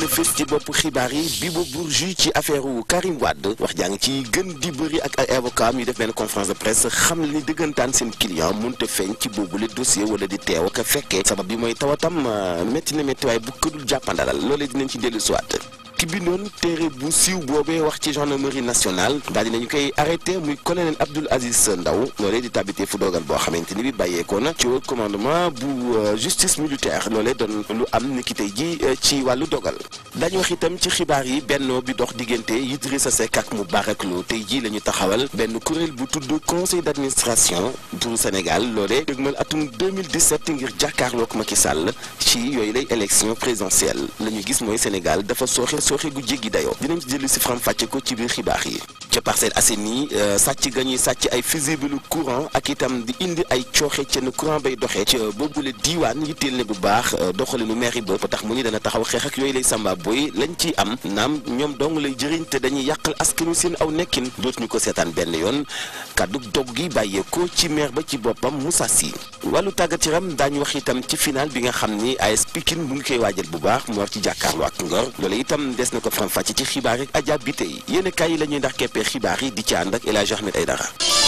fës ci bopp xibaar yi Bibo Bourgi ci affaire wu Karim Wade wax jàng ci gën di bëri ak ay avocat yu def benn conférence de presse xam ni dëggantaan seen client mënut a feeñ ci boobule dossier wala di teew ak a fekkee sabab bi mooy tawatam métti na métti waaye bu këdul jàppandalal loolee dinañ ci dellu siwaat ki bindoon téere bu siiw boobee wax ci gendarmerie nationale daal dinañu koy arrêté muy colonel Abdoul Aziz Ndaw loolee di tabité fu dogal boo xamante ni bi bàyyeekoo na ci haut commandement bu justice militaire loolee doon lu am ni ki tey ji ci wàllu dogal dañu wax itam ci xibaar yi bennoo bi dox diggante Idrissa Seck ak Moubarak Lô tey ji la ñu taxawal benn kuréel bu tudd conseil d'administration bu Sénégal loolee dëgmal atum 2017 ngir jàkkaarloog Macky Sall ci yooyu lay élection présidentielle la ñu gis mooy Sénégal dafa sooxe sooxe gu jéggi dayoo dinañ ci jëlu si faram fàcce ko ci biir xibaar yi ca Parcelles Assainies sàcc ga ñuy sàcc ay fusible courant ak itam di indi ay cooxe ca ne courant bay doxee ca boobule diiwaan yitteel ne bu baax doxalinu mairie ba tax mu ni dana taxaw xeex ak yooyu lay samba boy lañ ciy am naam ñoom dong lay jëriñ te dañuy yàqal askanu seen aw nekkin dootuñu ko seetaan benn yoon kàddu dog gi bàyyeekoo ci maire ba ci boppam Moussa Sy wàllu tàggat yaram daañu wax itam ci final bi nga xam ni AS Pikine mu ngi koy waajal bu baax mu war ci jàkkaarloo ak Ngor loolu itam des na ko faram fàcce ci xibaar rek Adja bi tey yéen kaay yi la ñuy ndax keppee xibaar yi di ci ànd ak El Hadj Ahmed Aïdara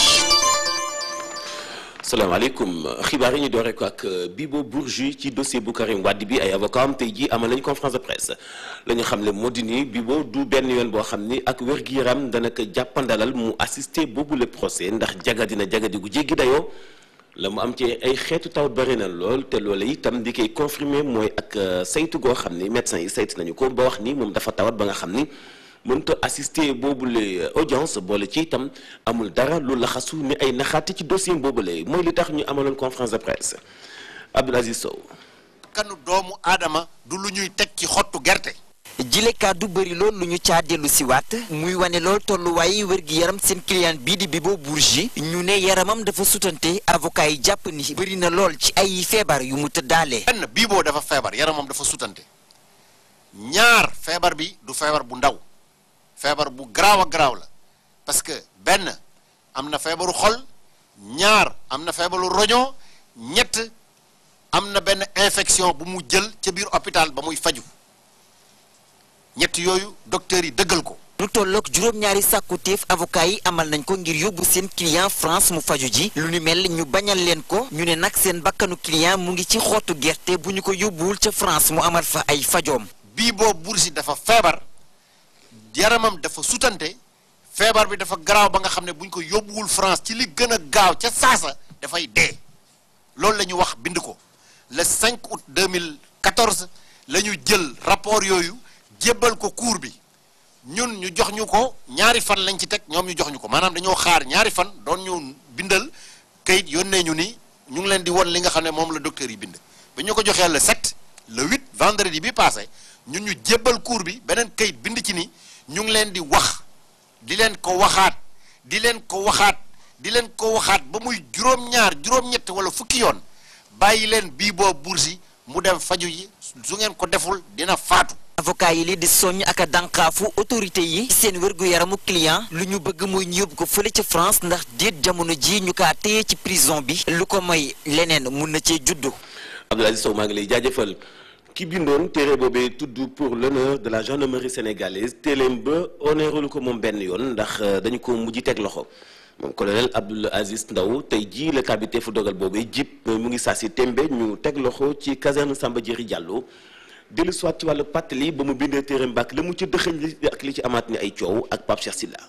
salaamaaleykum xibaar yi ñu doore ko ak Bibo Bourgi ci dossier bu Karim Wade bi ay avocat am tey jii amal nañu conférence de presse la ñu xam ne moo di ni Bibo du benn yoon boo xam ni ak wér-gu-yaram dana ko jàppandalal mu assister boobu le procès ndax jagadi na jagadi gu jéggi dayoo la mu am ci ay xeetu tawat bari na lool te loolu itam di koy confirmer mooy ak saytu goo xam ni médecin yi saytu nañu ko ba wax ni moom dafa tawat ba nga xam ni mënta assister boobule audience boole ci itam amul dara lu laxasu ni ay naxaate ci dossier boobule mooy li tax ñu amaloon conférence de presse Abdoul Aziz Sow. kanu doomu aadama du lu ñuy teg ci xottu gerte. jile kàddu bëri lool lu ñu caa dellu si waat muy wane lool tolluwaay wér-gi yaram seen client bii di Bibo Bourgi ñu ne yaramam dafa sutante avocat yi jàpp ni bëri na lool ci ay feebar yu mu tëddaalee. benn Bibo dafa feebar yaramam dafa sutante ñaar feebar bi du feebar bu ndaw. feebar bu garaaw a garaaw la parce que benn am na feebaru xol ñaar am na feebaru roño ñett am na benn infection bu mu jël ca biir hôpital ba muy faju ñett yooyu docteurs yi dëggal ko lu tolloog juróom-ñaari sàkkuteef avocat yi amal nañ ko ngir yóbbu seen client France mu faju ji lu ni mel ñu bañal leen ko ñu ne nag seen bakkanu client mu ngi ci xottu gerte bu ñu ko yóbbuwul ca France mu amal fa ay fajoom Bibo Bourgi dafa feebar yaramam dafa sutante feebar bi dafa garaaw ba nga xam ne bu ñu ko yóbbuwul France ci li gën a gaaw ca saasa dafay dee loolu la ñu wax bind ko le 5 août 2014 la ñu jël rapport yooyu jébbal ko cour bi ñun ñu jox ñu ko ñaari fan lañ ci teg ñoom ñu jox ñu ko maanaam dañoo xaar ñaari fan doon ñu bindal kayit yónnee ñu ni ñu ngi leen di won li nga xam ne moom la docteur yi bind ba ñu ko joxee le 7 le 8 vendredi bi passé ñun ñu jébbal cour bi beneen kayit bind ci ni ñu ngi leen di wax di leen ko waxaat di leen ko waxaat di leen ko waxaat ba muy juróom-ñaar juróom-ñett wala fukki yoon bàyyi leen Bibo Bourgi mu dem faju yi su ngeen ko deful dina faatu. avocat yi li di soññ ak a dànqaafu autorité yi seen wérgu yaramu client lu ñu bëgg mooy ñu yóbbu ko fële ca France ndax déet jamono ji ñu kaa téye ci prison bi lu ko mooy leneen mun na cee juddu. Abdoul Aziz Sow maa ngi lay jaajëfal. ki bindoon téere boobee tudd pour l'honneur de la gendarmerie sénégalaise téeléem ba honoré ko moom benn yoon ndax dañu ko mujj teg loxo moom colonel Abdoul Aziz Ndaw tey jii la kabité fu dogal boobee jib mu ngi saa si tembe ñu teg loxo ci caserne Samba Diéry Diallo dellu soit ci wàllu pàttali ba mu bindee téere mbàkk la mu ci dëxëñ li ak li ci amaat ni ay coow ak Pape Cheikh Silla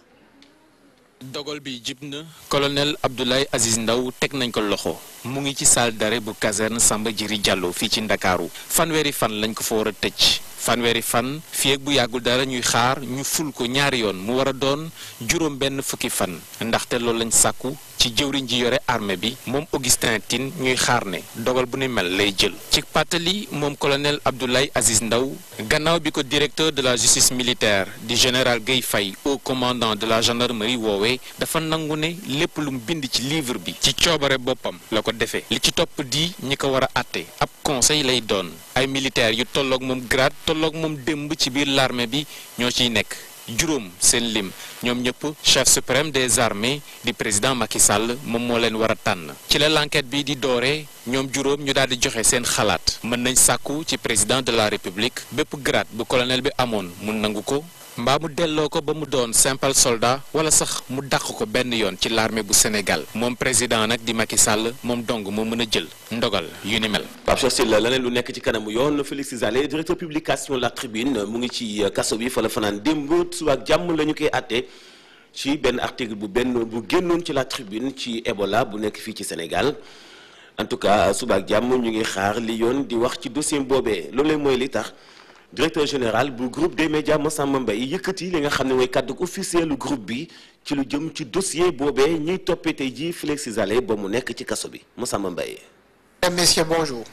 dogal bi jib na colonel Abdoulaye Aziz Ndaw teg nañ ko loxo mu ngi ci salle d'arrêt bu caserne Samba Diéry Diallo fii ci Ndakaaru fanweeri fan lañ ko fa war a tëj fanweeri fan fii ak bu yàggul dara ñuy xaar ñu ful ko ñaari yoon mu war a doon juróom benn fukki fan ndaxte loolu lañ sàkku ci jëwriñ ji yore armée bi moom Augustin Tine ñuy xaar ne dogal bu ni mel lay jël ci pàttali moom colonel Abdoulaye Aziz Ndaw gannaaw bi ko directeur de la justice militaire di général Guèye Faye au commandant de la gendarmerie woowee dafa nangu ne lépp lu mu bind ci livre bi ci coobare boppam la ko defee li ci topp di ñi ko war a àtte ab conseil lay doon ay militaires yu tolloog moom grade tolloog moom démb ci biir l'armée bi ñoo ciy nekk juróom seen lim ñoom ñëpp chef suprême des armées di président Macky Sall moom moo leen war a tànn ci la l'enquête bi di dooree ñoom juróom ñu daal di joxe seen xalaat mën nañ sàkku ci président de la république bépp grade bu colonel bi amoon mu nangu ko mbaa mu delloo ko ba mu doon simple soldat wala sax mu dàq ko benn yoon ci l'armée bu Sénégal moom président nag di Macky Sall moom dong moo mën a jël ndogal yu ni mel. Pape Cheikh Sylla leneen lu nekk ci kanamu yoon Félix Zale directeur publication La Tribune mu ngi ci kaso bi fa la fanaan démb suba ak jàmm la ñu koy àtte ci benn article bu benn bu génnoon ci La Tribune ci Ebola bu nekk fii ci Sénégal en tout cas suba ak jàmm ñu ngi xaar li yoon di wax ci dossier boobee loolee mooy li tax. directeur général bu groupe des médias Massamba Mbaye yëkkati li nga xam ne mooy kàddu officiel lu groupe bi ci lu jëm ci dossier boobee ñuy toppee tey jii Félix Zale ba mu nekk ci kaso bi Massamba Mbaye. Messieurs, bonjour.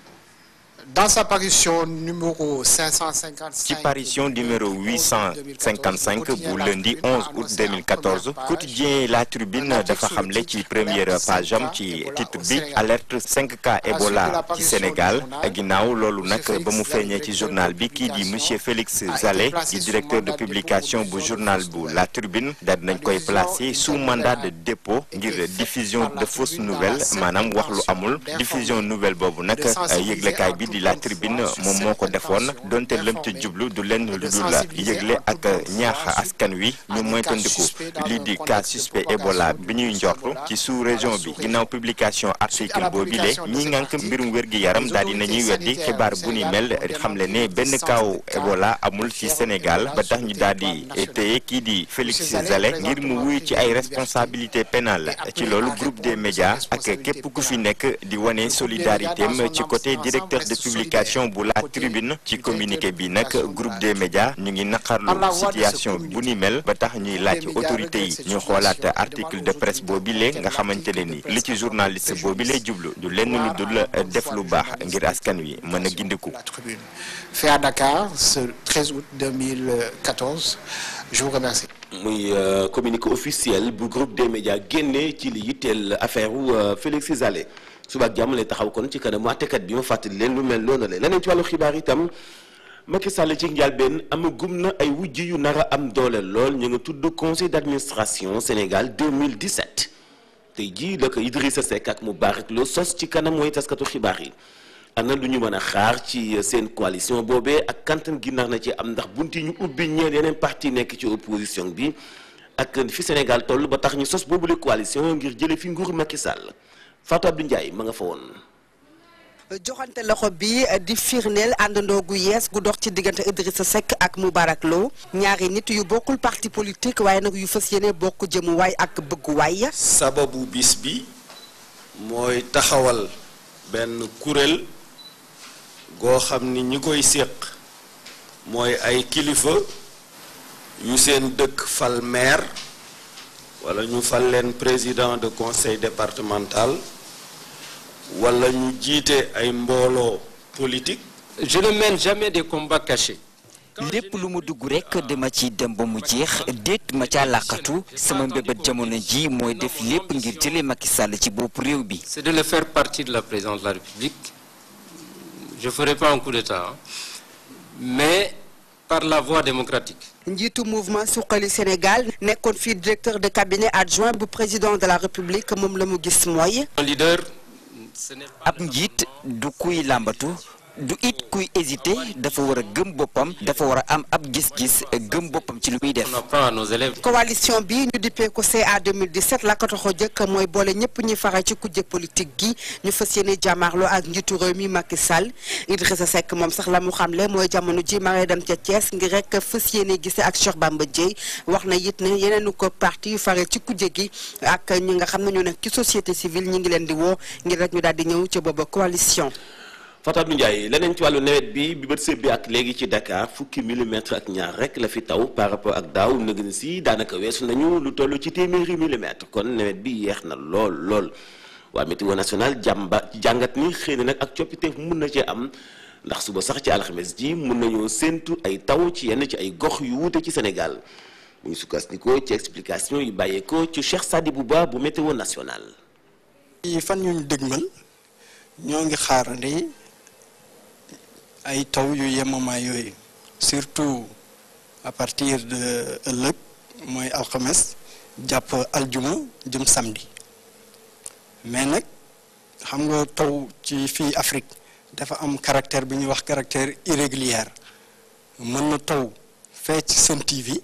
Dans sa parution numéro 555 ci parution numéro 855 bu lundi 11 août 2014 quotidien La Tribune dafa xamle ci première page am ci titre bi alerte 5 cas Ebola ci Sénégal ginnaaw loolu nag ba mu feeñee ci journal bi kii di monsieur Félix Zale di directeur de publication bu journal bu La Tribune daal nañ koy placer sous mandat de dépôt ngir diffusion de fausses nouvelles maanaam wax lu amul diffusion nouvelle boobu nag yëglekaay bi di La Tribune moom moo ko defoon donte lëm ca jublu du lenn lu dul yëgle ak ñaax askan wi ñu moytandiku lii di cas suspect Ebola bi ñuy njortu ci sous région bi ginnaaw publication article boobile ñi ngànk mbirum wér-gi-yaram daal di nañuy weddi xibaar bu ni mel xamle ne benn kaaw Ebola amul ci Sénégal ba tax ñu daal di téye kii di Félix Zale ngir mu wuy ci ay responsabilité pénale ci loolu groupe des médias ak képp ku fi nekk di wane solidarité am ci côté directeur de publication bu La Tribune ci communiqué bi nag groupe des médias ñu ngi naqarlu situation bu ni mel ba tax ñuy laaj autorité yi ñu xoolaat article de presse boobile nga xamante ne ni li ci journaliste boobile jublu du lenn lu dul def lu baax ngir askan wi mën a gindiku. La Tribune fait à Dakar ce 13 août 2014 je vous remercie. muy communiqué officiel bu groupe des médias génne ci li yitteel affaire wu Félix Zale suba ak jàmm lay taxaw kon ci kanamu àttekat bi ma fàttali leen lu mel noonu la leneen ci wàllu xibaar itam Macky Sall ci njëlbéen amagum na ay wujj yu nar a am doole lool ñu nga tudd conseil d'administration Sénégal 2017 tey jii la ko Idrissa Seck ak Moubarak Lo sos ci kanam mooy taskatu xibaar yi ana lu ñu mën a xaar ci seen coalition boobee ak kantan gi nar na ci am ndax bunti ñu ubbi ñeel yeneen parti nekk ci opposition bi ak fi Sénégal toll ba tax ñu sos boobule coalition ngir jële fi nguur Macky Sall Fatou Abdou Ndiaye ma nga fa woon. joxante loxo bi di firndeel àndandoo gu yees gu dox ci diggante Idrissa Seck ak Moubarak Lo ñaari nit yu bokkul parti politique waaye nag yu fas yéene bokk jëmuwaay ak bëgguwaay. sababu bis bi mooy taxawal benn kuréel goo xam ni ñi koy séq mooy ay kilifa yu seen dëkk fal maire wala ñu fal leen président de conseil départemental wala ñu jiite ay mbooloo politique. je ne mène jamais des combats cachés. lépp lu mu dugg rek dama ci dem ba mu jeex déet ma ca làqatu sama mbébét jamono ji mooy def lépp ngir jëlee Macky Sall ci bopp réew bi. c'est de le faire partie de la présidence de la République je ferai pas un coup d'état mais par la voie démocratique. njiitu mouvement suqali Sénégal nekkoon fii directeur de cabinet adjoint bu président de la République moom la mu gis mooy. un leader. ce n'est pas ab njiit du kuy làmbatu du it kuy hésité dafa war a gëm boppam dafa war a am ab gis-gis gëm boppam ci lu muy def. on apprend à nos élèves. coalition bi ñu dippee ko CA 2017 la ko taxaw jëkk mooy boole ñëpp ñuy faral ci kujje politique gi ñu fas yéene jàmmaarloo ak njiitu réew mi Macky Sall Idrissa Seck moom sax la mu xamle mooy jamono ji ma ngay dem ca Thiès ngir rek fas yéene gise ak Cheikh Bamba Dièye wax na it ne yeneenu ko parti yu faral ci kujje gi ak ñi nga xam ne ñu nekk ci société civile ñi ngi leen di woo ngir rek ñu daal di ñëw ca booba coalition. Fatou Abdou Ndiaye leneen ci wàllu nawet bi bi bët sëb bi ak léegi ci Dakar fukki millimètre ak ñaar rek la fi taw par rapport ak daaw nëg ni si daanaka weesu nañu lu toll ci téeméeri millimètre kon nawet bi yeex na lool lool waa météo national jàmba jàngat ni xëy na nag ak coppiteef mun na cee am ndax suba sax ci alxames ji mun nañoo séentu ay taw ci yenn ci ay gox yu wuute ci Sénégal mu ngi sukkandikoo ci explication yi bàyyeekoo ci Cheikh Sadibou Ba bu météo national. yi fan ñu dëgmal ñoo ngi xaarandi ay taw yu yemamaay yooyu surtout à partir de ëllëg mooy alxames jàpp aljuma jëm samedi mais nag xam nga taw ci fii Afrique dafa am caractère bi ñuy wax caractère irrégulier mën na taw fee ci Sen TV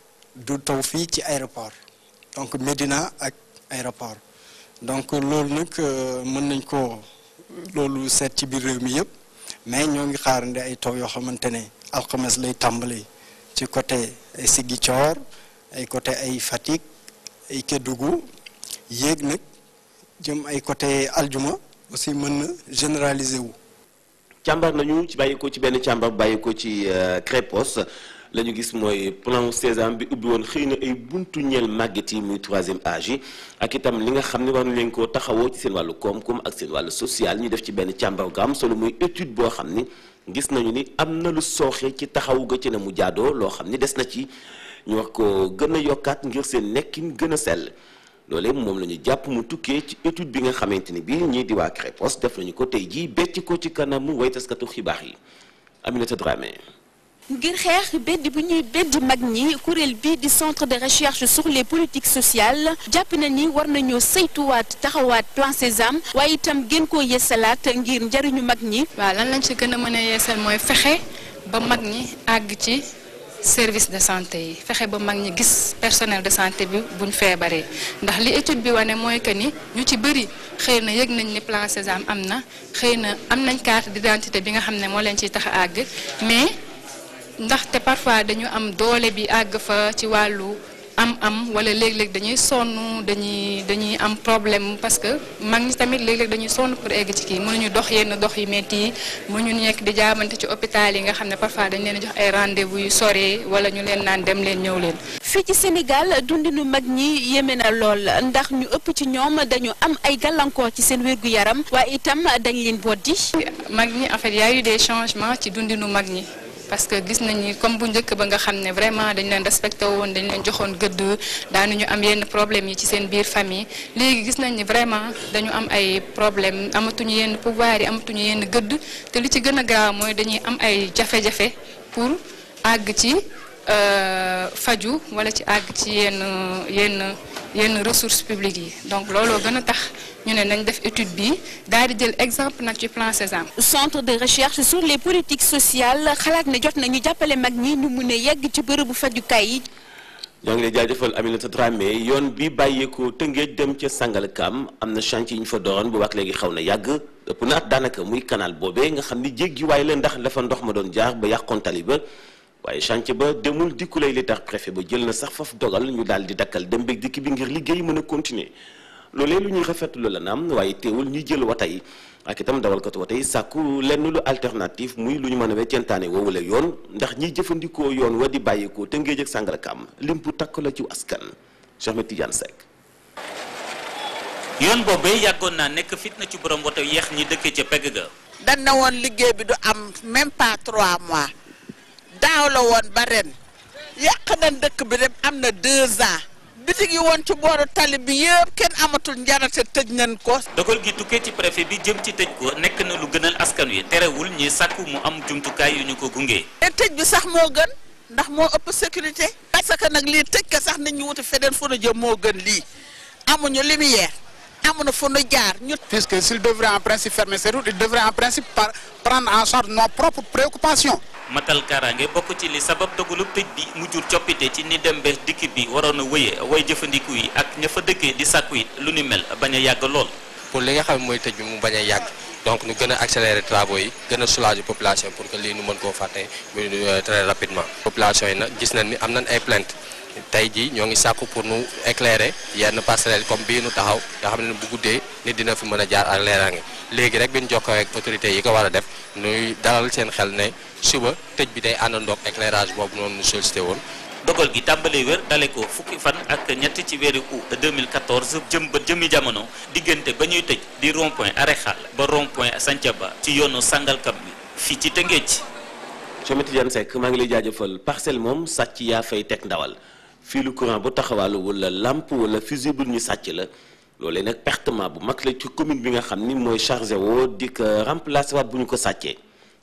du taw fii ci aéroport donc Médina ak aéroport donc loolu nag mën nañ ko loolu seet ci biir réew mi yëpp mais ñoo ngi xaarandi ay taw yoo xamante ne alxames lay tàmbali ci côté ay Ziguinchor ay côté ay Fatick ay Kédougou yéeg nag jëm ay côté aljuma aussi mën na généraliser wu. càmbar nañu ci bàyyi ko ci benn càmbar bàyyi ko ci Crépos la ñu gis mooy plan Sésame bi ubbi woon xëy na ay buntu ñeel màgget yi muy troisième âge yi ak itam li nga xam ne war nañ leen koo taxawoo ci seen wàllu koom-koom ak seen wàllu social ñu def ci benn càmbar gu am solo muy étude boo xam ni gis nañu ni am na lu sooxe ci taxawu ga ci na mu jaadoo loo xam ni des na ci ñu wax ko gën a yokkaat ngir seen nekkin gën a sell loolee moom la ñu jàpp mu tukkee ci étude bi nga xamante ni bii ñii di waa Crépos def nañu ko tey jii becc ko ci kanamu way taskatu xibaar yi Aminata Dramé. ngir xeex beddi bu ñuy beddi mag ñi kuréel bi di centre de recherche sur les politiques sociales jàpp na ni war nañoo saytuwaat taxawaat plan Sésame waaye itam gën koo yeesalaat ngir njariñu mag ñi. waaw lan lañ ci gën a mën a yeesal mooy fexe ba mag ñi àgg ci service de santé yi fexe ba mag ñi gis personnel de santé bi buñ feebaree ndax li étude bi wane mooy que ni ñu ci bëri xëy na yëg nañ ni plan Sésame am na xëy na am nañ carte d'identité bi nga xam ne moo leen ciy tax a àgg mais. ndaxte parfois dañu am doole bi àgg fa ci wàllu am-am wala léeg-léeg dañuy sonn dañuy dañuy am problème parce que mag ñi tamit léeg-léeg dañuy sonn pour egg ci kii mënuñu dox yenn dox yu métti yi mënuñu nekk di jaamante ci hôpital yi nga xam ne parfois dañ leen jox ay rendez-vous yu sore wala ñu leen naan dem leen ñëw leen. fii ci Sénégal dundinu mag ñi yéeme na lool ndax ñu ëpp ci ñoom dañu am ay gàllankoor ci seen wérgu yaram waaye itam dañ leen boddi. mag ñi en fait y a eu des changements ci dundinu mag ñi. parce que gis nañ ni comme bu njëkk ba nga xam ne vraiment dañ leen respecté woon dañ leen joxoon gëdd daanuñu am yenn problème yi ci seen biir famille léegi gis nañ ni vraiment dañu am ay problème amatuñu yenn pouvoir yi amatuñu yenn gëdd te li ci gën a grave mooy dañuy am ay jafe-jafe pour àgg ci faju wala ci àgg ci yenn yenn yenn ressources publiques yi donc looloo gën a tax ñu ne nañ def étude bi daal di jël exemple nag ci plan Sésame. centre de recherche sur les politiques sociales xalaat ne jot nañu jàppale mag ñi ñu mun a yegg ci bërëbu fajukaay yi. ñoo ngi lay jaajëfal Aminata Dramé yoon bi bàyyeekoo Tëngéej dem ca Sangalkam am na chantier yi ñu fa dooroon bu wax léegi xaw na yàgg ëpp na at daanaka muy canal boobee nga xam ni jéggi waaye la ndax dafa ndox ma doon jaar ba yàqoon tali ba waaye chantier ba demul dikku lay li tax préfet ba jël na sax faf dogal ñu daal di dakkal dem beeg dikk bi ngir liggéey mën a continuer loolee lu ñuy rafetlu la naam waaye teewul ñuy jël wata yi ak itam dawalkatu wata yi sàkku lenn lu alternative muy lu ñu mën a weccantaane woowule yoon ndax ñiy jëfandikoo yoon wa di bàyyeekoo te ngéej ak Sangalkam lim bu takk la ci askan Cheikh Ahmed Tidiane Seck yoon boobee yàggoon naa nekk fitna ci borom woto yeex ñi dëkk ca pegg ga dañ na woon liggéey bi du am même pas trois mois daaw la woon ba ren yàq nañ dëkk bi dem am na deux ans bitig yi woon ci booru tali bi yëpp kenn amatul njarate tëj nañ ko. dogal gi tukkee ci préfet bi jëm ci tëj ko nekk na lu gënal askan wi terewul ñi sàkku mu am jumtukaay yu ñu ko gunge. te tëj bi sax moo gën ndax moo ëpp sécurité. parce que nag lii tëj ko sax nit ñu wuti feneen fu nu jëm moo gën lii amuñu lumière amuñu fu nu jaar ñu. puisque s'il devrait en principe fermer ses routes il devrait en principe par prendre en charge nos propres préoccupations. matal kaaraange bokk ci li sabab dogalub tëj bi mu jur coppite ci ni dem bees dikk bi waroon a wëyee way jëfandiku yi ak ña fa dëkkee di sàkku it lu ni mel bañ a yàgg lool. pour li nga xam ne mooy tëj bi mu bañ a yàgg donc ñu gën a accélérer travaux yi gën a soulager population pour que lii nu mën koo fàtte très rapidement. population yi nag gis nañ ni am nañ ay plainte tey jii ñoo ngi sàkku pour nu éclairer yenn passerelles comme bii nu taxaw nga xam ne bu guddee nit dina fi mën a jaar ak leeraange léegi rek bi ñu jokkoo ak autorités yi ko war a def nuy dalal seen xel ne suba tëj bi day àndandoog éclairage boobu noonu nu sollicité woon. dogal gi tàmbalee wér dale ko fukki fan ak ñett ci weeru août 2014 jëm ba jëmi jamono diggante ba ñuy tëj di rond point Aréxal ba rond point Santhiaba ci yoonu Sangalkam bi fii ci Tëngéej. Cheikh Tidiane Seck maa ngi lay jaajëfal parcelle moom sàcc yaa fay teg ndawal fii lu courant bu taxawaalu wala lampe wala fusible ñu sàcc la loolee nag pertement bu mag la ci commune bi nga xam ni mooy chargé woo di ko remplacer waat bu ñu ko sàccee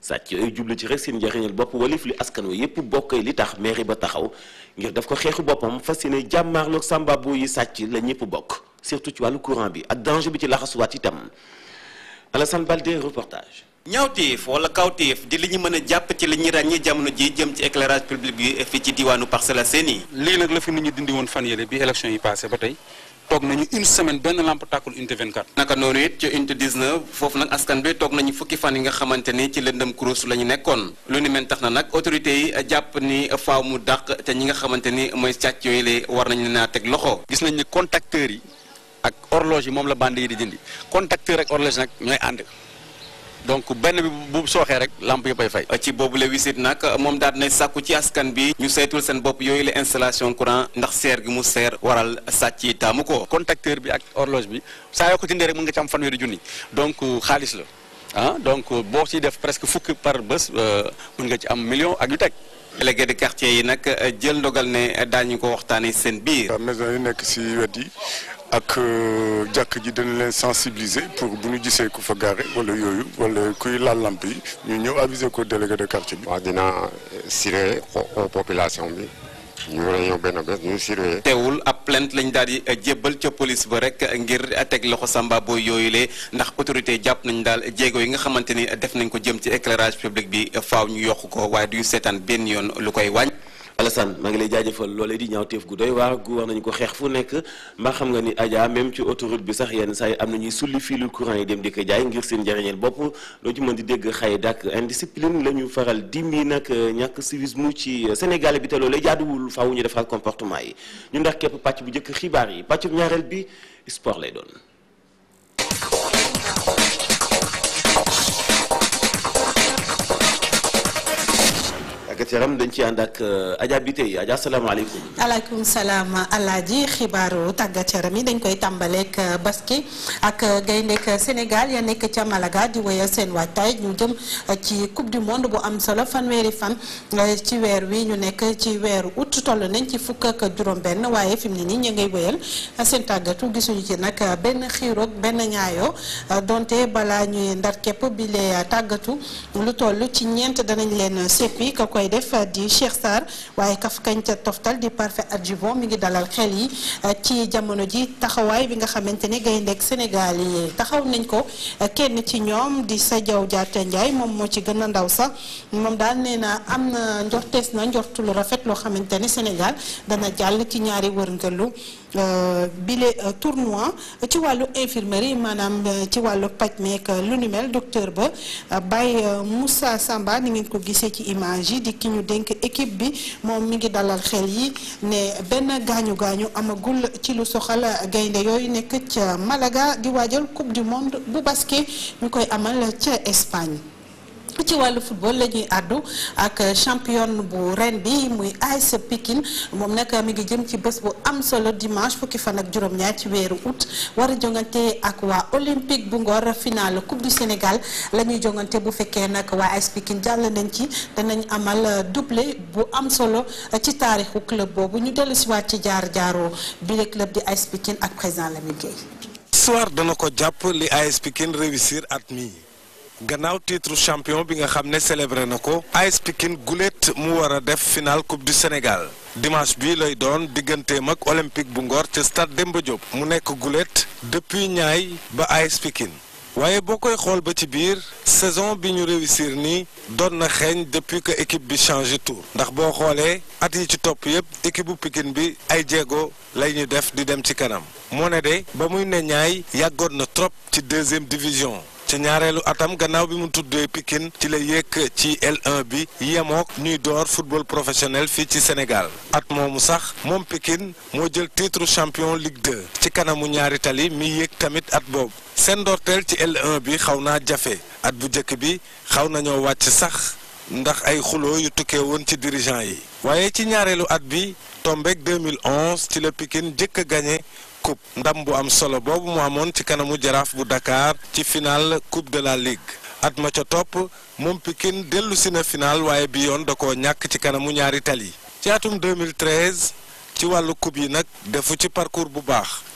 sàcc yooyu jublu ci rek seen njariñal bopp walif li askan wa yépp bokkee li tax mairie ba taxaw ngir def ko xeexu boppam fas yéene jàmmaarloog sambabo yi sàcc la ñëpp bokk surtout ci wàllu courant bi ak danger bi ci laxasuwaat itam Alassane Baldé reportage ñaawteef wala kawteef di li ñu mën a jàpp ci li ñuy ràññee jamono ji jëm ci éclairage public bi fii ci diwaanu Parcelles Assainies lii nag la fi nit ñi dindi woon fan yële bi élection yi passé ba tey toog nañu une semaine benn lampe tàkkul unité 24. naka noonu it ci unité 19 foofu nag askan bi toog nañu fukki fan yi nga xamante ni ci lëndëm kurus la ñu nekkoon lu ni mel tax na nag autorités yi jàpp ni faaw mu dàq te ñi nga xamante ni mooy sàcc yooyu la war nañu leen a teg loxo. gis nañ ni contacteurs yi ak horloge yi moom la bande yi di dindi contacteur ak horloge nag ñooy ànd. donc benn bi bu sooxee rek lampe yëpp ay fay. ci boobu la wisit nag moom daal dinay sàkku ci askan bi ñu saytul seen bopp yooyu la installation courant ndax seer gi mu seer waral sàcc yi taamu ko. contacteur bi ak horloge bi saa yoo ko jëndee rek mën nga ci am fanweeri junni donc xaalis la ah donc boo ciy def presque fukki par bés mën nga ci am million ak yu teg. délégué de quartier yi nag jël ndogal ne daañu ko waxtaanee seen biir. maison yi nekk ci wet yi ak jàkk ji dañu leen sensibiliser pour bu ñu gisee ku fa gaare wala yooyu wala kuy laal lamp yi ñu ñëw aviser ko délégué de quartier bi. waaw dinaa siré population bi ñu réunion benn bés ñu siré. teewul ab plainte lañ daal di jébbal ca police ba rek ngir teg loxo samba booy yooyu le ndax autorité jàpp nañ daal jéego yi nga xamante ni def nañ ko jëm ci éclairage public bi faaw ñu yokk ko waaye du seetaan benn yoon lu koy wàññ. Alassane maa ngi lay jaajëfal loolee di ñaawteef gu doy waar gu war nañu ko xeex fu nekk mbaa xam nga ni Adja même ci autoroute bi sax yenn saa yi am na ñuy sulli fiilu courant yi dem di ko jaay ngir seen njariñeel bopp loo ci mën di dégg xëy dak indiscipline la ñu faral dimi nag ñàkk civisme ci Sénégal bi te loolee jaaduwul faaw ñu defal comportement yi ñu ndax képp pàcc bu njëkk xibaar yi pàcc bu ñaareel bi sport lay doon. tàggat yaram dañ ci ànd ak Adja bi tey Adja salaamaaleykum. aleykum salaam alaaji xibaaru tàggat yaram yi dañ koy tàmbaleek basket ak gayndek Sénégal ya nekk ca Malaga di wéyal seen waajtaay ñu jëm ci coupe du monde bu am solo fanweeri fan ci weer wi ñu nekk ci weeru août toll nañ ci fukk ak juróom-benn waaye fi mu ne nii ñu ngay wéyal seen tàggatu gisuñu ci nag benn xiiroog benn ñaayoo donte balaa ñuy ndar képp bi lee tàggatu lu toll ci ñeent danañ leen seppi ka koy def di Cheikh Sarr waaye kaf kañ ca toftal di parfait adjuvant mi ngi dalal xel yi ci jamono ji taxawaay bi nga xamante ne gayndeek Sénégal yi taxaw nañ ko kenn ci ñoom di sa jaw jaata Ndiaye moom moo ci gën a ndaw sax moom daal nee na am na njortees na njortu lu rafet loo xamante ne Sénégal dana jàll ci ñaari wërngëlu bile tournoi ci wàllu infirmerie maanaam ci wàllu paj meek lu ni mel docteur ba Baye Moussa Samba ni ngeen ko gisee ci image yi di ki ñu dénk équipe bi moom mi ngi dalal xel yi ne benn gaañu gaañu amagul ci lu soxal gaynde yooyu nekk ca Malaga di waajal coupe du monde bu basket ñu koy amal ca Espagne. ci wàllu football la ñuy àddu ak champion bu ren bi muy AS Pikine moom nag mi ngi jëm ci bés bu am solo dimanche fukki fan ak juróom-ñaar ci weeru août war a jongante ak waa olympique bu Ngor final coupe du Sénégal la ñuy jongante bu fekkee nag waa AS Pikine jàll nañ ci danañ amal doublé bu am solo ci taarixu club boobu ñu dellu si waat ci jaar jaaroo bile club di AS Pikine ak président Lamine Gueye. histoire dana ko jàpp li AS Pikine réussir at mi gannaaw titre champion bi nga xam ne célébré na ko AS Pikine gulet mu war a def final coupe du Sénégal dimanche bi lay doon digganteem ak olympique bu Ngor ca stade Demba Diop mu nekk gulet depuis ñaay ba AS Pikine waaye boo koy xool ba ci biir saison bi ñu réussir nii doon na xeeñ depuis que équipe bi changé tour ndax boo xoolee at yi ci topp yépp équipe bu Pikine bi ay jéego lay ñu def di dem ci kanam moo ne de ba muy ne ñaay yàggoon na trop ci deuxième division ci ñaareelu atam gannaaw bi mu tuddee Pikine ci la yéeg ci L1 bi yemook ñuy door football professionnel fii ci Sénégal at moomu sax moom Pikine moo jël titre champion Ligue 2 ci kanamu ñaari tali mi yéeg tamit at boobu seen ndorteel ci L1 bi xaw naa jafe at bu njëkk bi xaw nañoo wàcc sax ndax ay xuloo yu tukkee woon ci dirigeant yi waaye ci ñaareelu at bi tombeek 2011 ci la Pikine jëkk a gagné coupe ndam bu am solo boobu mu amoon ci kanamu jaraaf bu Dakar ci final coupe de la ligue at ma ca topp moom Pikine dellu si na final waaye bi yoon da koo ñàkk ci kanamu ñaari tali ci atum 2013 ci wàllu coupe yi nag defu ci parcours bu baax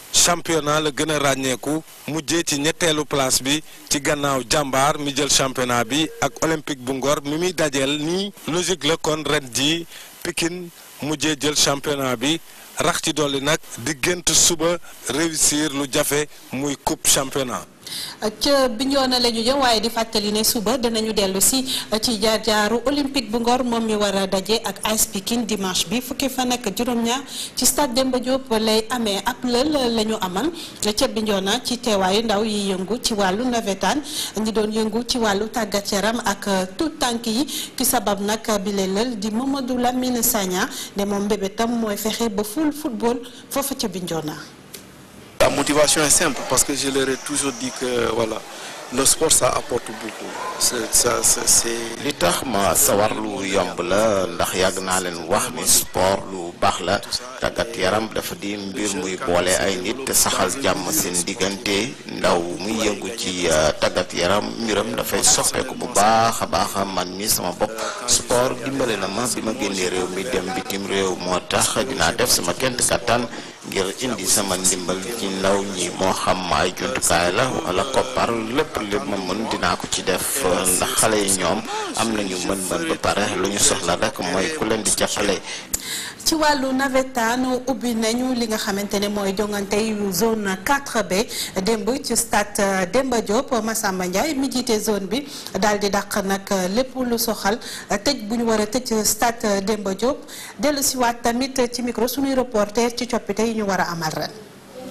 championnat la gën a ràññeeku mujjee ci ñetteelu place bi ci gannaaw jàmbaar mi jël championnat bi ak olympique bu ngor mi muy dajeel nii logique la kon ren ji Pikine mujjee jël championnat bi rax ci dolli nag diggante suba réussir lu jafe muy coupe championnat. ca Bignona la ñu jëm waaye di fàttali ne suba danañu dellu si ci jaar jaaru olympique bu ngor moom mi war a daje ak AS Pikine dimanche bi fukki fan ak juróom-ñaar ci stade Demba Diop lay amee ab lël la ñu amal ca Bignona ci teewaayu ndaw yi yëngu ci wàllu nawetaan ñi doon yëngu ci wàllu tàggat yaram ak tout tànk yi ki sabab nag bi lay lël di Mamadou Lamine Sagna ne moom mbébétam mooy fexe ba ful football foofu ca Bignona. La motivation est simple parce que je leur ai toujours dit que voilà, le sport ça apporte beaucoup. C'est, ça, c'est, c'est... li tax ma sawar lu yomb la ndax yàgg naa leen wax ni sport lu baax la tàggat yaram dafa di mbir muy boole ay nit te saxal jàmm seen diggante ndaw muy yëngu ci tàggat yaram mbiram dafay soppeeku bu baax a baax man mi sama bopp sport dimbale na ma bi ma génnee réew mi dem bitim réew moo tax dinaa def sama kent kattan ngir indi sama ndimbal ci ndaw ñi moo xam ay jumtukaay la wala koppar lépp lépp ma mën dinaa ko ci def ndax xale yi ñoom am nañu mën-mën ba pare lu ñu soxla rek mooy ku leen di jàppale. ci wàllu nawetaan ubbi nañu li nga xamante ne mooy jongante yu zone 4B démb ci stade Demba Diop Massamba Ndiaye mi jiite zone bi daal di dàq nag lépp lu soxal tëj bu ñu war a tëj stade Demba Diop dellu si waat tamit ci micro suñuy reporter ci coppite yi ñu war a amal ren.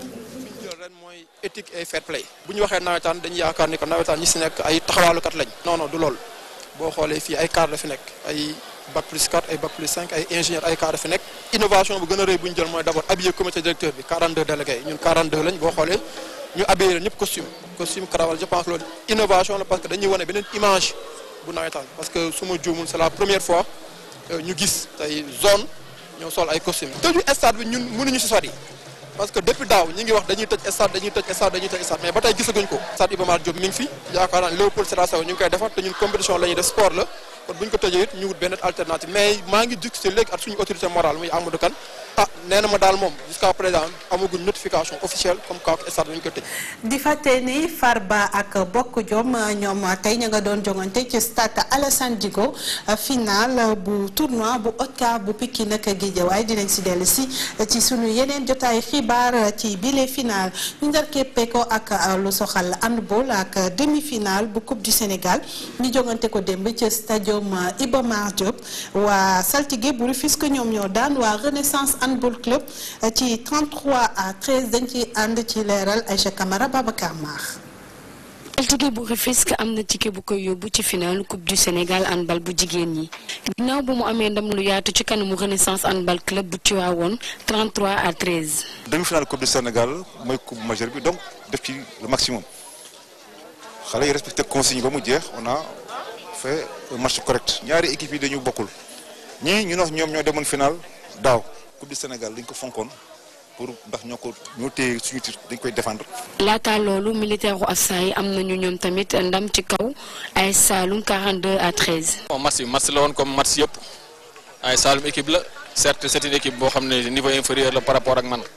éthique et fair play bu ñu waxee nawetaan dañuy yaakaar ni ko nawetaan ñi si nekk ay taxawaalukat lañ non non du loolu boo xoolee fii ay cadre la fi nekk ay bac plus 4 ay bac plus 5 ay ingénieur ay cadre fi nekk innovation bu gën a rëy bu ñu jël mooy d' abord habillé comité directeur bi 42 délégués ñun 42 lañ boo xoolee ñu habillé leen ñëpp costume costume cravate je pense loolu innovation la parce que dañuy wane beneen image bu nawetaan parce que su ma juumul c' est la première fois ñu gis tey zone ñoo sol ay costume tëju stade bi ñun mënuñu si sori parce que depuis daaw ñi ngi wax dañuy tëj stade dañuy tëj stade dañuy tëj stade mais ba tey gisaguñ ko stade Iba Mar Diop mi ngi fi yaakaar naa Léopold Sédar Senghor ñu ngi koy defar te ñun compétition la ñuy def sport la kon bu ñu ko tëjee it ñu wut benn alternative mais maa ngi discuter léegi ak suñu autorité morale muy Amadou Kane ah nee na ma daal moom jusqu'à présent amaguñ notification officielle comme quoi stade dañu ko tëj. di fàtte ni Farba ak Bokk Jom ñoom tey ña nga doon jongante ci stade Alassane Djigo final bu tournoi bu ODCAV bu Pikine ak Guédiawaye dinañ si dellu si ci suñu yeneen jotaay xibaar ci bile final ñu ndar keppe ko ak lu soxal handball ak demi final bu coupe du Sénégal ñu jongante ko démb ci stadium Iba Mar Diop waa saltige bu Rufisque ñoom ñoo daan waa Renaissance handball club ci 33 à 13 dañ ci ànd ci leeral Aïcha Camara Babacar Mar saltige bu Rufisque am na ticket bu koy yóbbu ci final coupe du Sénégal handball bu jigéen ñi ginnaaw bu mu amee ndam lu yaatu ci kanamu Renaissance handball club bu Tivaouane 33 à 13. demi-finale coupe du Sénégal mooy coupe majeure bi donc def ci le maximum xale yi respecté consigne ba mu jeex on a fait un match correct ñaari équipe yi dañu bokkul ñii ñu wax ñoom ñoo demoon final daaw coupe du Sénégal dañ ko fonkoon pour ndax ñoo ko ñoo téye suñu titre dañ koy défendre. laata loolu militaire u Afsa yi am nañu ñoom tamit ndam ci kaw ay Saloum 42 à 13. bon match bi match la woon comme match yëpp ay Saloum équipe la certes c'est une équipe boo xam ne niveau inférieur la par rapport ak man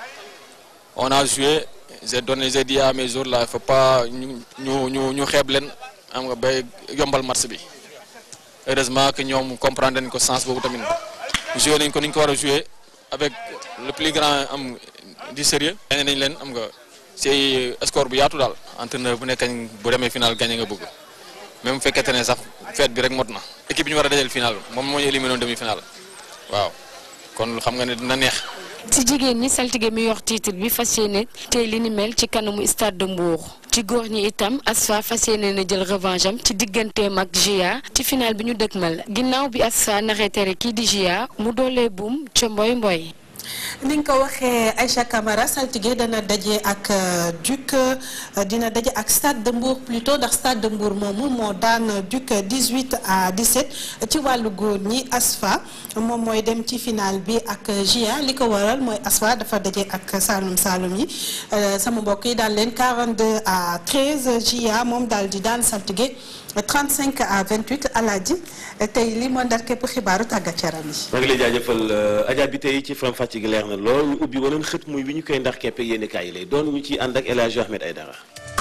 on a joué j'ai donné j'ai dit à mes joueurs là il faut pas ñu ñu ñu ñu xeeb leen am nga bay yombal match bi heureusement que ñoom comprendre nañ ko sens boobu tamit joué nañ ko ni ñu ko war a joué avec le plus grand am du sérieux gagné nañ leen am nga ci score bu yaatu daal entraîneur bu nekk bu demee final gagné nga bëgg même bu fekkente ne sax fête bi rek mot na équipe bi ñu war a dajal final moom moo ñu éliminé demi final waaw kon xam nga ne dina neex. ci jigéen ñi saltige mi yor titre bi fas yéene tey li ni mel ci kanamu stade de Mbour ci góor ñi itam Asfa fas yéene na jël revanche am ci digganteem ak GIA ci final bi ñu dëgmal ginnaaw bi Asfa naxee tere kii di GIA mu doolee buum ca mboy mboy ni nga ko waxee Aïcha Camara saltige dana daje ak Duc dina daje ak Stade de Mbour plutôt ndax Stade de Mbour moomu moo daan Duc 18 à 17 ci wàllu góor ñi Asfa moom mooy dem ci final bi ak GIA li ko waral mooy Asfa dafa daje ak Saloum Saloum yi sama mbokk yi daal leen 42 à 13 GIA moom daal di daan saltige 35 à 28 alaaji tey li moo ndar képp xibaaru tàggat yaram yi. maa ngi lay jaajëfal Adja bi tey ci faram fàcce pàcc gi leer na lool ñu ubbi waneen xët muy wi ñu koy ndax keppe yéen kaay yi lay doon ñu ciy ànd ak El Hadj Ahmed Aïdara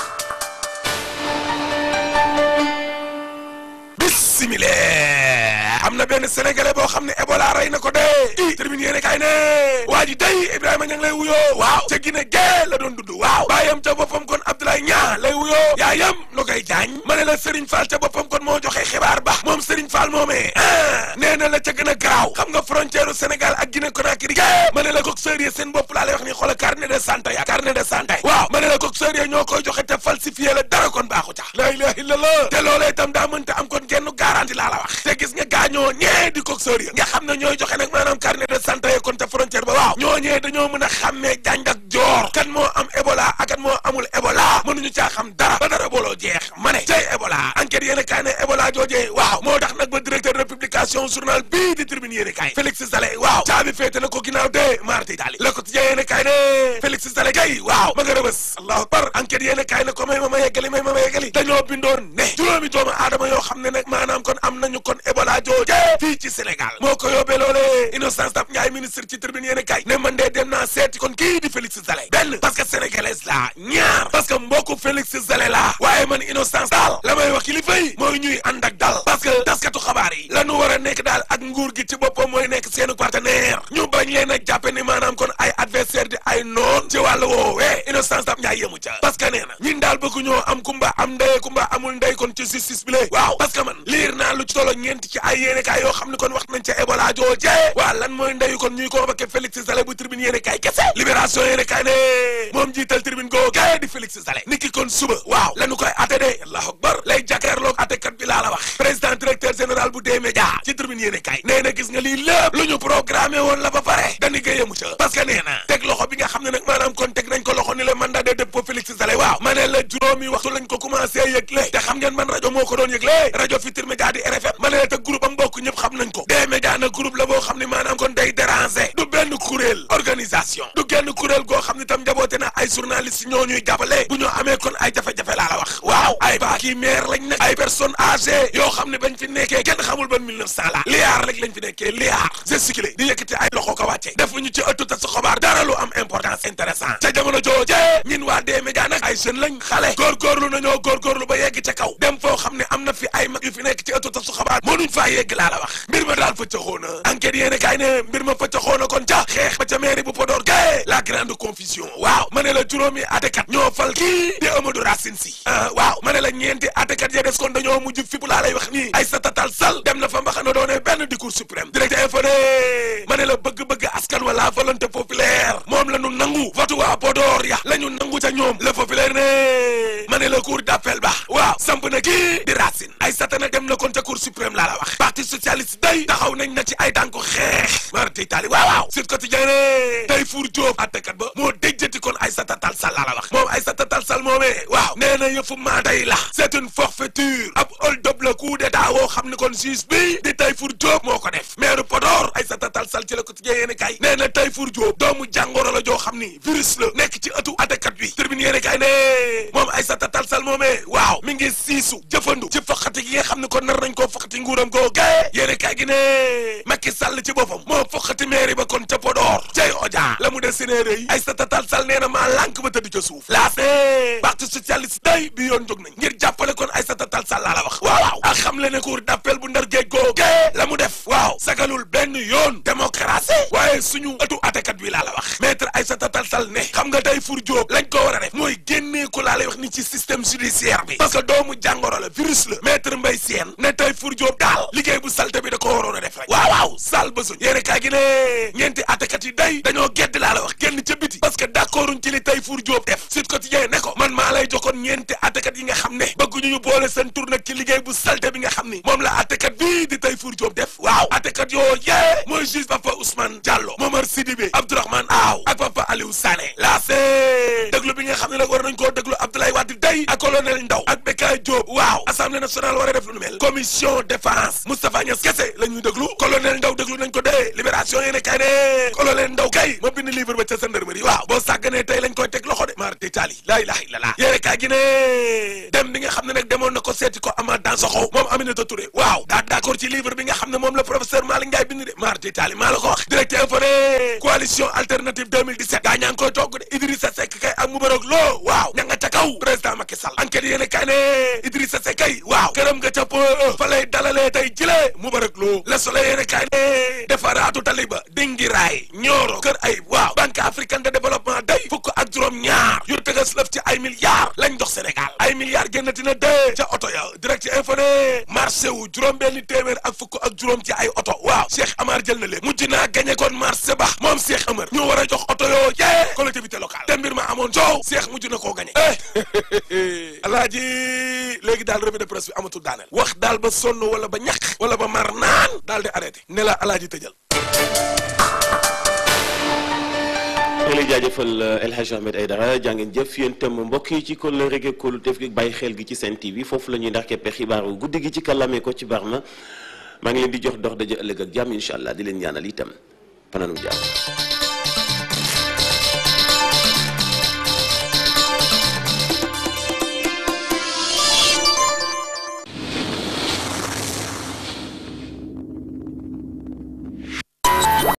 bismillah am na benn sénégalais boo xam ne Ebola rey na ko dee i termine yéene kaay ne waa ji day Ibrahima ña ngi lay wuyoo waaw ca Guinée gee la doon dudd waaw baayam ca boppam kon Abdoulaye Niang lay wuyoo yaayam lu koy jaañ ma ne la Serigne Fall ca boppam kon moo joxe xibaar ba moom Serigne Fall moomee ah nee na la ca gën a garaaw xam nga frontière Sénégal ak Guinée Conakry gee ma ne la coxeur yi seen bopp laa lay wax ni xoola carnet de santé ya carnet de santé waaw ma ne la coxeur yi ñoo koy joxe te falsifié la dara kon baaxu ca la ilaha illallah te loolee itam daa mënta am kon genn garanti laa la wax te gis nga gaañoo ñee di coxeur yi nga xam ne ñooy joxe nag maanaam carnet de santé kon te frontière ba waaw ñoo ñee dañoo mën a xàmmee jàng ak joor kan moo am Ebola ak kan moo amul Ebola mënuñu caa xam dara ba dara booloo jeex ma ne tey Ebola enquête yéen a kaay ne Ebola joojee waaw moo tax nag ba directeur de publication journal bii di tribune yéen a kaay Félix Salé waaw caabi féete na ko ginnaaw de marti daali la ko tijjee yéen a kaay ne Félix Salé kay waaw ma nga rëbës allahu akbar enquête yéen a kaay ne ko may ma ma yeggali may ma ma yeggali dañoo bindoon ne juróomi doomu aadama yoo xam ne nag maanaam kon am nañu kon Ebola joojee fii ci Sénégal moo ko yóbbee loolee Innocence Ntap Ndiaye ministre ci tribune yéen a kaay ne man de dem naa seeti kon kii di Félix Salé benn parce que sénégalaise la ñaar parce que mbokku Félix Salé la waaye man Innocence daal la may wax kilifa yi mooy ñuy ànd ak dal parce que taskatu xabaar yi la ñu war a nekk daal ak nguur gi ci boppam mooy nekk seenu partenaire ñu bañ leen a jàppe ni maanaam kon ay adversaire di ay noon ci wàllu woowee Innocence Ntap Ndiaye yemu ca parce que nee na ñun daal bëgg ñoo am kumba am ndey kumba amul ndey kon ci justice bi lay waaw parce que man liir naa lu ci tolo ñeent ci ay yéenekaay yoo xam ne kon wax nañ ca Ebola jooje waa lan mooy ndeyu kon ñuy convoqué Félix Salé bu tribune yéenekaay kese libération yéenekaay ne moom jiital tribune goo gaye di Félix Salé niki kon suba waaw lañu koy atte de allahu akbar lay jàkkaarloog attekat bi laa la wax président directeur général bu dee média ci tribune yéenekaay nee na gis nga lii lépp lu ñu programmé woon la ba pare dañu koy yemu ca parce que nee na teg loxo bi nga xam ne nag maanaam kon teg nañ ko loxo ni la mandat de dépôt Félix Salé waaw ma ne la juróomi waxtu lañ ko commencé yëgle te xam ngeen man rajo moo ko doon yëgle rajo Futurs Médias di RFM ma ne la te groupe am bokk ñëpp xam nañ ko des médias nag groupe la boo xam ne maanaam kon day déranger du benn kuréel organisation du genn kuréel goo xam ne tam njaboote na ay journalistes ñoo ñuy jàppale bu ñu amee kon ay jafe-jafe laa la wax waaw ay baa kii maire lañ nag ay personnes âgées yoo xam ne bañ fi nekkee kenn xamul ban 1900 la liyaar rek lañ fi nekkee liyaar gesticulé di yëkkati ay loxo ko wàcce defuñu ci ëttu tas xabaar dara lu am importance intéressant ca jamono jooje ñin waa des médias nag ay jeunes lañ xale góorgóorlu nañoo góorgóorlu ba yegg ca kaw dem foo xam ne am na fi ay mag yu fi nekk ci ëttu tas xabaar mënuñ faa yegg laa la wax mbir ma daal fëccaxoo na enquête yéene kaay ne mbir ma fëccaxoo na kon ca xeex ba ca mairie bu Podor gae la grande confusion waaw ma ne la juróomi atekat ñoo fal kii di Amadou Racine Sy ah waaw ma ne la ñeenti atekat ya des kon dañoo mujj fipp laa lay wax nii ay sa tatal sal dem na fa mbaxana doone benn di cour suprême direct info ne ma ne la bëgg-bëgg askan wala volonté populaire moom la ñu nangu votu waa Podor ya la ñu nangu ca ñoom le populaire ne ma ne la cour d'appel ba waaw samp na kii di Racine ay satana dem na kon ca cour suprême laa la wax parti socialiste day taxaw nañ na ci ay tànku xeex marti tali waaw waaw Sud Quotidien ne tey Four Diop attekat ba moo déjjati kon Aïssata Tall Sall laa la wax moom Aïssata Tall Sall moomee waaw nee na yëfu maa day la c'est une forfaiture ab hold-up la coup d'état woo xam ne kon juge bi di tey Four Diop moo ko def maire Podor Aïssata Tall Sall ci la Quotidien yéene kay nee na tey Four Diop doomu jàngoro la joo xam ni virus la nekk ci ëttu attekat bi Tribune yéene kay ne moom Aïssata Tall Sall moomee waaw mi ngi siisu jëfandu ci foqati gi nga xam ne kon nar nañ koo foqati nguuram goo gae yéene kay gi ne Macky Sall ci boppam moo foqati mairie ba kon ca Podor cay oja la mu des sénéere yi Aïssata Tall Sall nee na maa lànk ba tëdd ca suuf laas ne parti socialiste day bi yoon jóg nañ ngir jàppale kon Aïssata Tall Sall laa la wax waaw waaw ak xam le ne cour d'appel bu ndar géej goo gae la mu def waaw sagalul benn yoon démocratie waaye suñu ëttu atekat bi laa la wax maître Aïssata Tall Sall ne xam nga tey Four Diop lañ ko war a def mooy génnee ko laa lay wax ni ci système judiciaire bi parce que doomu jàngoro la virus la maître Mbaye Sène ne tey Four Diop daal liggéey bu salte bi da ko waroon a def rek waaw waaw sal ba suñ yéene kaay gi ne ñeenti atekat yi day dañoo gedd laa la wax génn ca biti parce que d'accorduñ ci li tey Four Diop def Sud Quotidien ne ko man maa lay jokkoon ñeenti atekat yi nga xam ne bëgguñu ñu boole seen tur nag ci liggéey bu salte bi nga xam ni moom la atekat bii di tey Four Diop def waaw atekat yoo yee mooy juge Papa Ousmane Diallo Momar Sidibé Abdourahmane Aw ak Papa Aliou Sané laa see déglu bi nga xam ne nag war nañ koo déglu Abdoulaye Wade day ak colonel Ndaw ak Bekay Diop waaw assemblée nationale war a def lu nu mel commission défense Moustapha Niass kese la ñuy déglu colonel Ndaw déglu nañ ko dee libération yéene kay ne colonel Ndaw kay ma bind livre ba ca gendarmerie waaw boo sàgganee tey lañ koy teg loxo de mar d'Italie laa ilaha illallah yéene kay gi ne dem bi nga xam xam ne nag demoon na ko seeti ko Amath Dansokho moom Aminata Touré waaw daa d'accord ci livre bi nga xam ne moom la professeur Malick Ndiaye bind de marti taali maa la ko wax direct info ne coalition alternative 2017 gaa ñaa ngi koy togg de Idrissa Seck kay ak Moubarak Lo waaw ña nga ca kaw président Macky Sall enquête yéene kay ne Idrissa Seck kay waaw këram nga ca po fa lay dalalee tey jile Moubarak Lo Le Soleil yéene kay ne defaraatu taliba dingi raay ñooro kër ay waaw banque africaine de développement day fukk ak juróom ñaar yu tëgas lëf ci ay milliards lañ dox Sénégal ay milliards génnati na dee ca oto ya direct ci info ne marché wu juróom benni téeméer ak fukk ak juróom ci ay oto waaw Cheikh Amar jël na leen mujj naa gagné kon marché ba moom Cheikh Amar ñu war a jox oto yoo yee collectivité locale te mbir ma amoon coow Cheikh mujj na koo gagné eh alaaji léegi daal revue de presse bi amatul daaneel wax daal ba sonn wala ba ñàkk wala ba mar naan daal di arrêté ne la alaaji tëjal maa ngi lay jaajëfal El Hadj Ahmed Aidara jàngeen jëf yéen itam mbokk yi ci kóllëre gi kóolute gi bàyyi xel gi ci Sen TV foofu la ñuy ndax keppe xibaaru guddi gi ci kàllaamee ko ci baax na maa ngi leen di jox dox daje ëllëg ak jàmm incha allah di leen ñaanal itam fanaanu jàmm